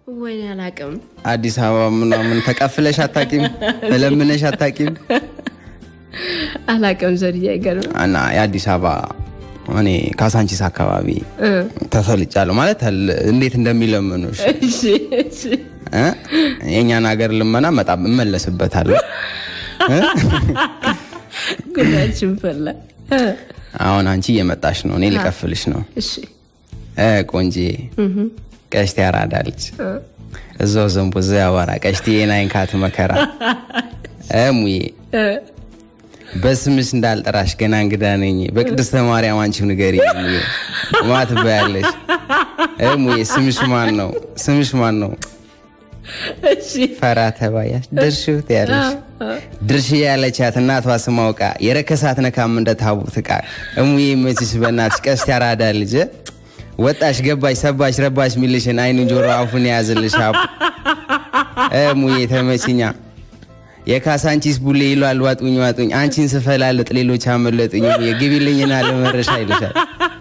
ወይኔ አላውቅም። አዲስ አበባ ምናምን ተቀፍለሽ አታቂም? ተለምነሽ አታቂም? አላውቅም። ዘድዬ አይገርምም። እና የአዲስ አበባ እኔ ካሳንቺስ አካባቢ ተሰልጫለሁ ማለት አለ- እንዴት እንደሚለምኑሽ እሺ እሺ እ? የእኛን ሀገር ልመና መጣም እመለስበታለሁ። ጉዳችን ፈላ። እ፣ አሁን አንቺ እየመጣሽ ነው፣ እኔ ልቀፍልሽ ነው። እሺ እ ቆንጂ ቀሽቴ ያራዳ ልጅ እዛው ዘንቦ እዛ ያወራ ቀሽቴ የናይንካት መከራ እ ሙዬ እ፣ በስምሽ እንዳልጠራሽ ገና እንግዳ ነኝ። በቅድስተ ማርያም አንቺው ንገሪ ሙዬ ማ ትባያለሽ? እ ሙዬ ስምሽ ማን ነው? ስምሽ ማን ነው? እሺ ፈራ ተባያሽ ድርሽት ያለሽ ድርሽ ያለቻት እናቷ ስም አውቃ የረከሳት ነካም እንደ ታቦት ዕቃ እሙዬ መችሽ በእናትሽ ቀስት ያራዳ ልጅ ወጣሽ ገባሽ ሰባሽ ረባሽ ሚልሽን አይኑን ጆሮ አፉን የያዝልሽ አቡ እሙዬ ተመችኛ የካሳንቺስ ቡሌ ይሏል ዋጡኝ ዋጡኝ አንቺን ስፈላለጥ ሌሎች አመለጡኝ እሙዬ ግቢልኝና ለመረሻ ይልሻል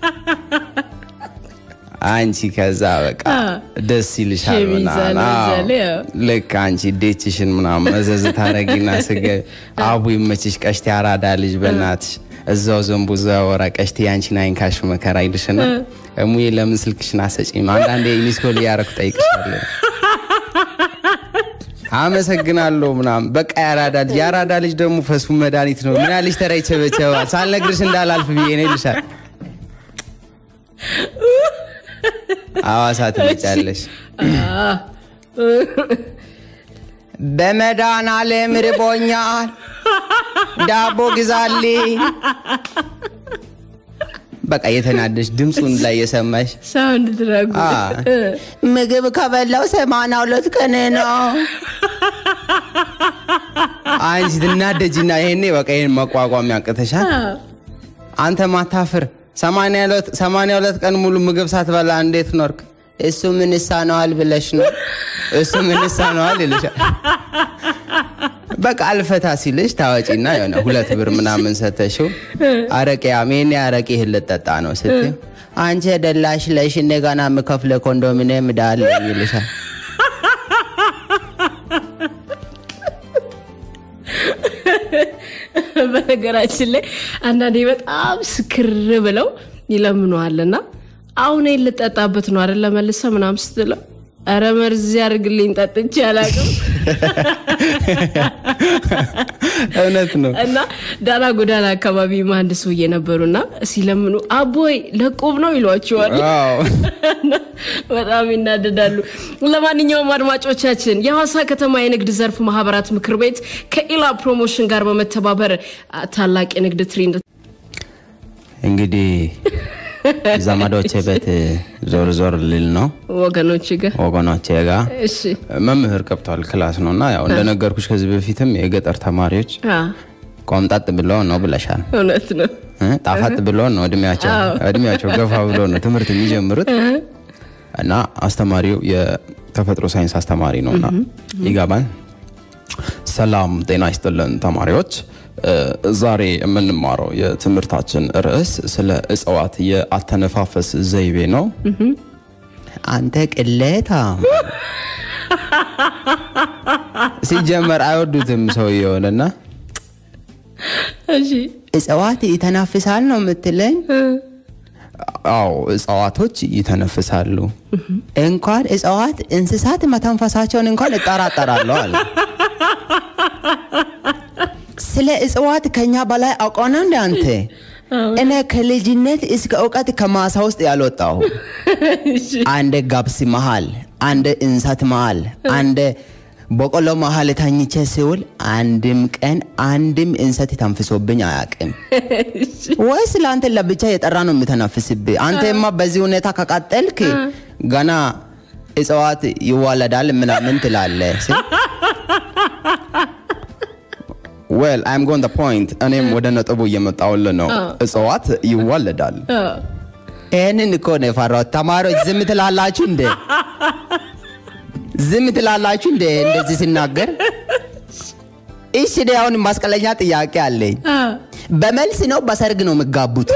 አንቺ ከዛ በቃ ደስ ይልሻል ሸሚዝ ምናምን አለ አዎ። እዛ ላይ፣ አዎ። ልክ አንቺ ዴችሽን ምናምን መዘዝ ታረጊና ስገ አቡ ይመችሽ ቀሽቴ አራዳ ልጅ በእናትሽ እዛው ዘንቡ እዛው ያወራ ቀሽቴ ያንቺን አይንካሽ መከራ ይልሽና እሙዬ ለምን ስልክሽን አሰጪም? አንዳንዴ ሚስኮል እያረኩ ጠይቅሻለሁ። አመሰግናለሁ ምናምን በቃ የአራዳ ልጅ የአራዳ ልጅ ደግሞ ፈሱ መድኃኒት ነው። ምን ያልሽ ተራ ይቸበቸባል። ሳልነግርሽ እንዳላልፍ ብዬ ነው ይልሻል። ሐዋሳ ትመጫለሽ። በመድኃኒዓለም ርቦኛል፣ ዳቦ ግዛልኝ። በቃ የተናደሽ ድምፁን ላይ የሰማሽ ሳውንድ ድረጉ አ፣ ምግብ ከበላው ሰማንያ ሁለት ቀን ነው። አንቺ ትናደጂና ይሄኔ በቃ ይሄን መቋቋም ያቅተሻል። አንተ ማታፍር ሰማንያ ሁለት- ሰማንያ ሁለት ቀን ሙሉ ምግብ ሳትበላ እንዴት ኖርክ? እሱ ምን ይሳነዋል ብለሽ ነው። እሱ ምን ይሳነዋል ይልሻል። በቃ አልፈታ ሲልሽ ታወጪና የሆነ ሁለት ብር ምናምን ሰተሽው አረቄ አሜን አረቄ ይህን ልጠጣ ነው ስትይው አንቺ ደላሽ ለሽ እኔ ጋና የምከፍለ ኮንዶሚኒየም ዳለ ይልሻል። በነገራችን ላይ አንዳንዴ በጣም ስክር ብለው ይለምነዋልና አሁን ይሄን ልጠጣበት ነው አይደለ መልሰ ምናምን ስትለው ኧረ መርዝ ያድርግልኝ ጠጥቼ አላውቅም እውነት ነው። እና ዳና ጎዳና አካባቢ አንድ ሰውዬ ነበሩና ሲለምኑ አቦይ ለቁብ ነው ይሏቸዋል። አዎ። በጣም ይናደዳሉ። ለማንኛውም አድማጮቻችን የሐዋሳ ከተማ የንግድ ዘርፍ ማህበራት ምክር ቤት ከኢላ ፕሮሞሽን ጋር በመተባበር አ, ታላቅ የንግድ ትሬንድ እንግዲህ ዘመዶቼ ቤት ዞር ዞር ልል ነው ወገኖች ጋር ወገኖቼ ጋር እሺ መምህር ገብቷል ክላስ ነው እና ያው እንደነገርኩሽ ከዚህ በፊትም የገጠር ተማሪዎች አ፣ ቆምጣጥ ብሎ ነው ብለሻል። እውነት ነው። እ? ጣፋጥ ብሎ ነው እድሜያቸው እድሜያቸው ገፋ ብሎ ነው ትምህርት የሚጀምሩት እና አስተማሪው የተፈጥሮ ሳይንስ አስተማሪ ነው እና ይገባል። ሰላም ጤና ይስጥልን ተማሪዎች። እ፣ ዛሬ የምንማረው የትምህርታችን ርዕስ ስለ እጽዋት የአተነፋፈስ ዘይቤ ነው። አንተ ቅሌታ ሲጀመር አይወዱትም ሰውየውንና እሺ እጽዋት ይተናፍሳል ነው የምትለኝ? አዎ እጽዋቶች ይተነፍሳሉ። እንኳን እጽዋት እንስሳት መተንፈሳቸውን እንኳን እጠራጠራለሁ አለ። ስለ እጽዋት ከኛ በላይ አውቀው ነው እንደ አንተ? እኔ ከልጅነት እስከ እውቀት ከማሳ ውስጥ ያልወጣሁ አንድ ጋብስ መሃል፣ አንድ እንሰት መሃል፣ አንድ በቆሎ መሃል ተኝቼ ሲውል አንድም ቀን አንድም እንሰት ተንፍሶብኝ አያውቅም። ወይስ ለአንተ ለብቻ የጠራ ነው የምተነፍስብህ? አንተማ በዚህ ሁኔታ ከቀጠልክ ገና እጽዋት ይዋለዳል ምናምን ትላለህ። ዌል አይም ጎን ፖይንት። እኔም ወደ ነጥቡ እየመጣሁልህ ነው። እጽዋት ይዋለዳል። ይህንን እኮ ነው የፈራሁት። ተማሪዎች ዝም ትላላችሁ እንዴ? ዝም ትላላችሁ እንዴ እንደዚህ ሲናገር? እሺ እኔ አሁን ማስቀለኛ ጥያቄ አለኝ። አ፣ በመልስ ነው በሰርግ ነው የሚጋቡት?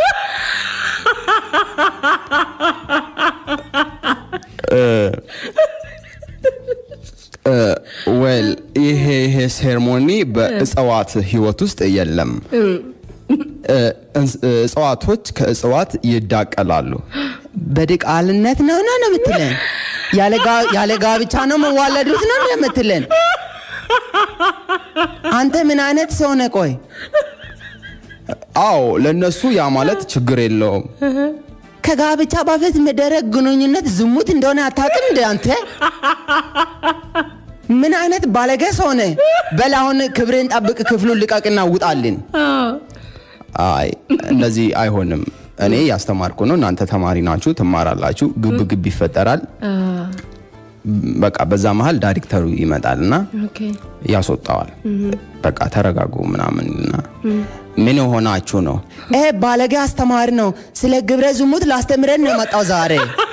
ወል ይሄ ይሄ ሴርሞኒ በእጽዋት ህይወት ውስጥ የለም። እ፣ እንስ- እጽዋቶች ከእጽዋት ይዳቀላሉ። በድቃልነት ነው ነው ነው የምትለን? ያለ ጋ- ያለ ጋብቻ ነው መዋለዱት ነው ነው የምትለን? አንተ ምን አይነት ሰው ነህ? ቆይ አዎ፣ ለነሱ ያ ማለት ችግር የለውም። ከጋብቻ በፊት መደረግ ግንኙነት ዝሙት እንደሆነ አታውቅም እንደ አንተ? ምን አይነት ባለጌ ሰው ነህ? በል አሁን ክብርን ጠብቅ፣ ክፍሉን ልቀቅና ውጣልን። አይ እንደዚህ አይሆንም። እኔ ያስተማርኩ ነው፣ እናንተ ተማሪ ናችሁ፣ ትማራላችሁ። ግብ ግብ ይፈጠራል። በቃ በዛ መሀል ዳይሬክተሩ ይመጣል እና ኦኬ ያስወጣዋል። በቃ ተረጋጉ ምናምን እና ምን ሆናችሁ ነው? ይሄ ባለጌ አስተማሪ ነው፣ ስለ ግብረ ዝሙት ላስተምረን ነው የመጣው ዛሬ።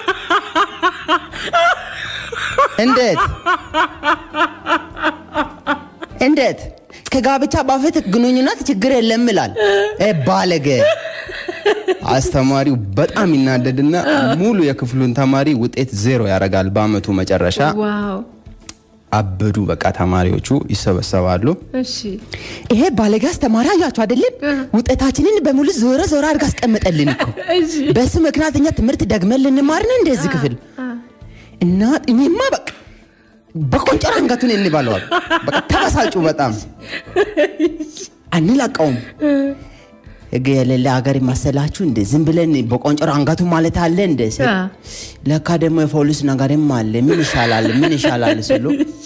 እንዴት እንዴት ከጋብቻ በፊት ግንኙነት ችግር የለም ይላል። ይሄ ባለጌ አስተማሪው በጣም ይናደድና ሙሉ የክፍሉን ተማሪ ውጤት ዜሮ ያደርጋል። በአመቱ መጨረሻ ዋው አበዱ። በቃ ተማሪዎቹ ይሰበሰባሉ። እሺ ይሄ ባለጌ አስተማሪ አያችሁ አይደለም? ውጤታችንን በሙሉ ዞረ ዞረ አድርጋ አስቀምጠልን እኮ። እሺ በሱ ምክንያት እኛ ትምህርት ደግመን ልንማር ነው እንደዚህ ክፍል እና እኔማ በቃ በቆንጨር አንገቱን እንባለዋል። በቃ ተበሳጩ በጣም አንላቀውም። ህግ የሌለ ሀገር ይመሰላችሁ እንደ ዝም ብለን በቆንጨር አንገቱ ማለት አለ እንደ ስል አ። ለካ ደግሞ የፖሊስ ነገርም አለ። ምን ይሻላል ምን ይሻላል ስሉ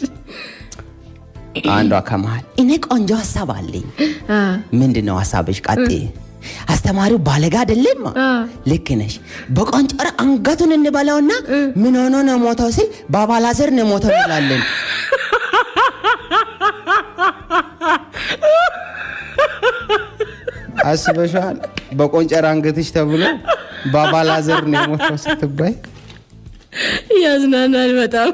አንዷ ከመሃል እኔ ቆንጆ ሀሳብ አለኝ። አ ምንድን ነው ሀሳብሽ? ቀጤ አስተማሪው ባለጋ አይደለም? አ። ልክ ነሽ። በቆንጨር አንገቱን እንበላውና ምን ሆኖ ነው ሞተው ሲል በአባላዘር ነው ሞተው እንላለን። አስበሻል? በቆንጨር አንገትሽ ተብሎ በአባላዘር ነው የሞተው ስትባይ ያዝናናል በጣም።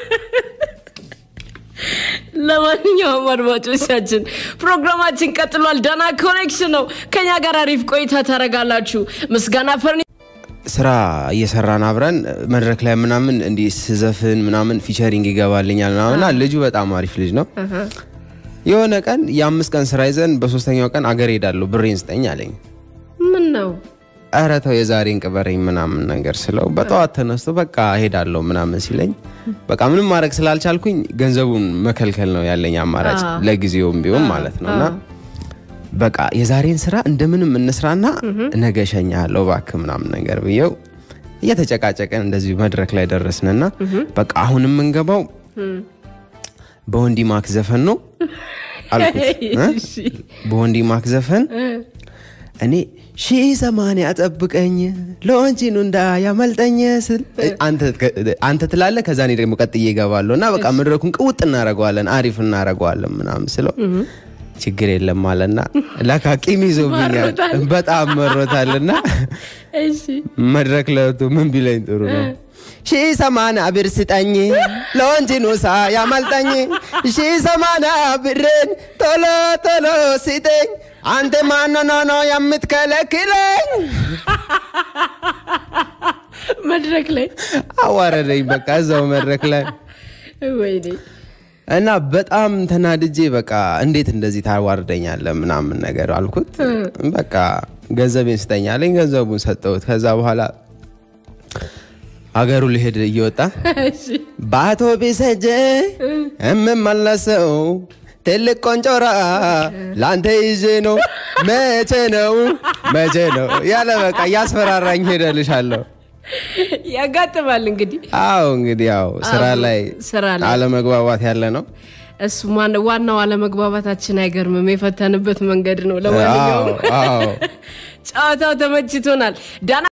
ለማንኛውም አድማጮቻችን ፕሮግራማችን ቀጥሏል። ዳና ኮኔክሽን ነው። ከኛ ጋር አሪፍ ቆይታ ታደርጋላችሁ። ምስጋና ፈርኒ ስራ እየሰራን አብረን መድረክ ላይ ምናምን እንዲህ ስዘፍን ምናምን ፊቸሪንግ ይገባልኛል ምናምን እና ልጁ በጣም አሪፍ ልጅ ነው። የሆነ ቀን የአምስት ቀን ስራ ይዘን በሶስተኛው ቀን አገር ሄዳለሁ ብሬን ስጠኝ አለኝ። ምን ነው ኧረ ተው የዛሬን ቅበረኝ ምናምን ነገር ስለው በጠዋት ተነስቶ በቃ ሄዳለሁ ምናምን ሲለኝ በቃ ምንም ማድረግ ስላልቻልኩኝ ገንዘቡን መከልከል ነው ያለኝ አማራጭ አዎ። ለጊዜውም ቢሆን ማለት ነው እና በቃ የዛሬን ስራ እንደምንም እንስራና ነገ እሸኝሃለሁ እባክህ ምናምን ነገር ብየው እየተጨቃጨቀን እንደዚሁ መድረክ ላይ ደረስንና በቃ አሁን የምንገባው በወንዲ ማክ ዘፈን ነው አልኩት እ? እሺ። በወንዲ ማክ ዘፈን እኔ ሺህ ሰማንያ ጠብቀኝ ለወንጂኑ እንዳያመልጠኝ ስል አንተ ትላለህ። ከዛ እኔ ደግሞ ቀጥዬ እገባለሁ እና በቃ መድረኩን ቅውጥ እናደርገዋለን፣ አሪፍ እናደርገዋለን ምናምን ስለው ችግር የለም አለና ለካ ቂም ይዞብኛል መሮታል። በጣም መሮታልና እሺ መድረክ ለቱ ምን ቢለኝ ጥሩ ነው ሺህ ሰማንያ ብር ስጠኝ ለወንጂኑ ሳያመልጠኝ ሺህ ሰማንያ ብርን ቶሎ ቶሎ ስጠኝ አንተ ማነው ነው የምትከለክለኝ? መድረክ ላይ አዋረደኝ በቃ እዛው መድረክ ላይ ወይኔ እና በጣም ተናድጄ በቃ እንዴት እንደዚህ ታዋርደኛለህ ምናምን ነገር አልኩት። በቃ ገንዘቤን ስጠኝ አለኝ። ገንዘቡን ሰጠሁት። ከዛ በኋላ ሀገሩ ሊሄድ እየወጣ እሺ በአውቶቢስ ሄጄ የምመለሰው ትልቅ ቆንጮራ ለአንተ ይዤ ነው። መቼ ነው መቼ ነው ያለ በቃ እያስፈራራኝ ሄደልሻለሁ። ያጋጥማል እንግዲህ አዎ እንግዲህ ያው ስራ አዎ፣ ላይ ስራ ላይ አለመግባባት ያለ ነው። እሱ ማን- ዋናው አለመግባባታችን አይገርምም፣ የፈተንበት መንገድ ነው። ለማንኛውም አዎ አዎ ጨዋታው ተመችቶናል። ዳና